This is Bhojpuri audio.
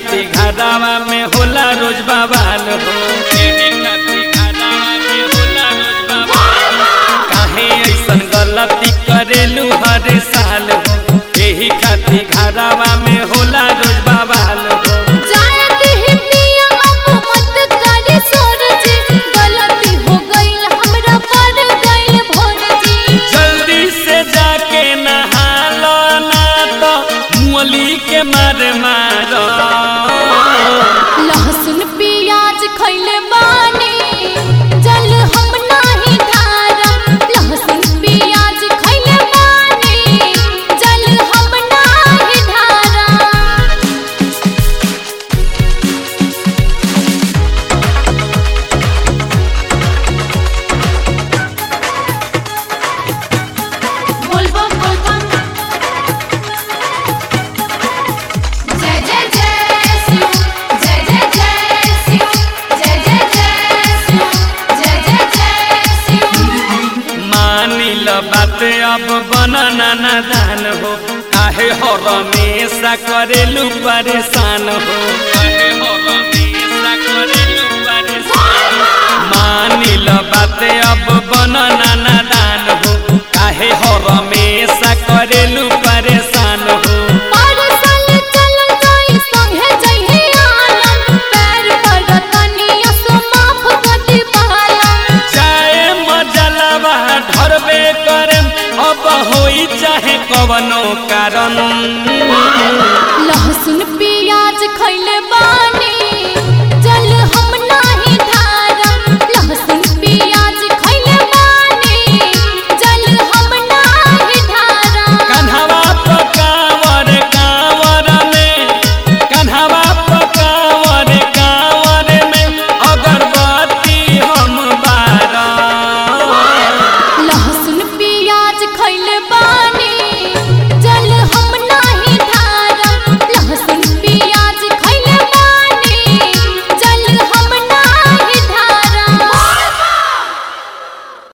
खाती घरावा में होला रोज बवाल हो एही खाती घरावा में होला रोज बवाल हो। काहे ऐसन गलती करेलू हर साल हो एही खाती घरावा में होला रोज बवाल हो जायत ही पिया अब मत करी सोर जी गलती हो गइल हमरा पर गइल भोर जी जल्दी से जाके नहा लो ना तो मुअली के मार मारो लहसुन प्याज खइले बानी जल हम नाही धारा लहसुन प्याज खइले बानी जल हम नाही धारा बोलबम बोलबम जय जय जय शिव जय जय जय शिव जय जय जय शिव जय जय जय शिव मानी ल बात अब बनना नादान हो काहे हो रमेशा करेलू परेशान हो काहे हो रमेशा करेलू परेशान मानी ल बात अब बनना नादान हो काहे हो रमेशा करेलू परेशान हो पारसल चल गई संगे जइहे आलम पैर पर तनिया सो माफ कति पालम चाहे मजलवा ढरबे करे अब होई चाहे कवनो